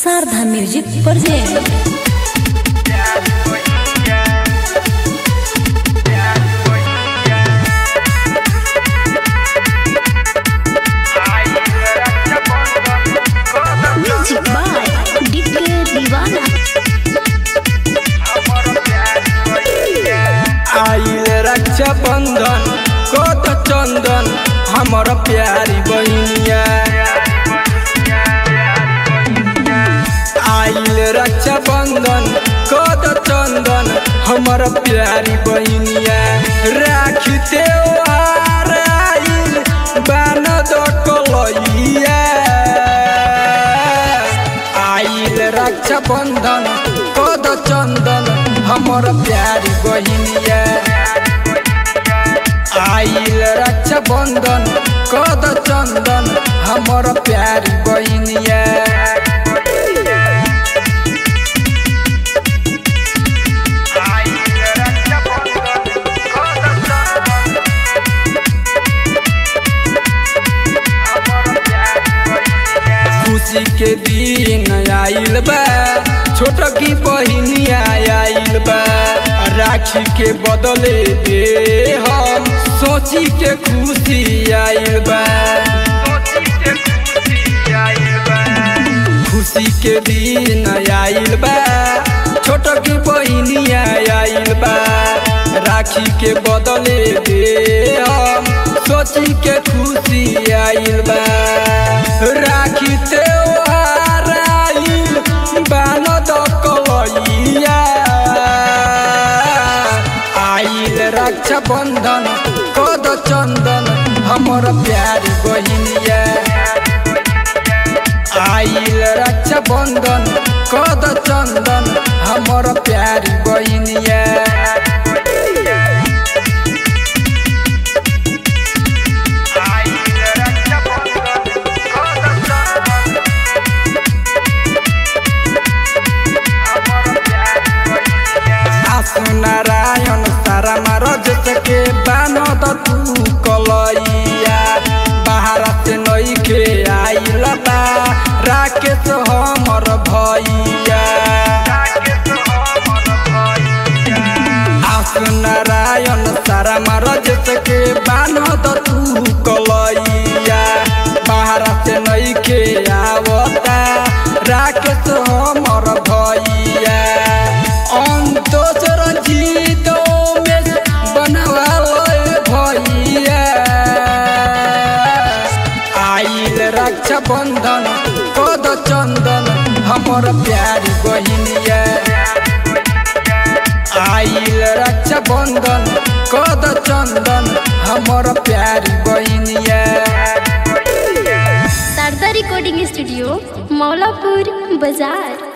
Sharda music present music by DK Deewana आइल रक्षा बंधन कोत चंदन हमर प्यारी बहिनिया आइल रक्षा बंधन कोत चंदन हमर प्यारी बहिनिया राखी त्योहार आइल बान कलैया आइल रक्षा बंधन कोद चंदन हमर प्यारी बहिनिया आइल रक्षा बंधन कोद चंदन हमर प्यारी बहिनिया खुशी के दिन आइल बा छोट की बहिनिया आइल बा राखी के बदले दे हम सोची के खुशी आइल बा खुशी के दिन आइल बा छोट की बहिनिया आइल बा राखी के बदले दे हम सोची के खुशी आइल बा राखी त्योहार आइल बान कलैया आइल रक्षा बंधन कद चंदन हमर प्यारी बहिनिया आइल रक्षा बंधन कद चंदन हमर प्यारी बहिनिया आसु नारायण सारा मारज के बानद तू कलैया बाहर से नई के आइल बा राकेश हमर भैया आसु नारायण सारा मारज के बानद तू कलैया बाहर से नई के आवता राकेश हमर भैया अंतोष रंजीत में बनवाल भैया आइल रक्षा बंधन कद चंदन हमर प्यारी बहिनिया आइल रक्षा बंधन कद चंदन हमर प्यारी बहिनिया शारदा रिकॉर्डिंग स्टूडियो मौलापुर बाजार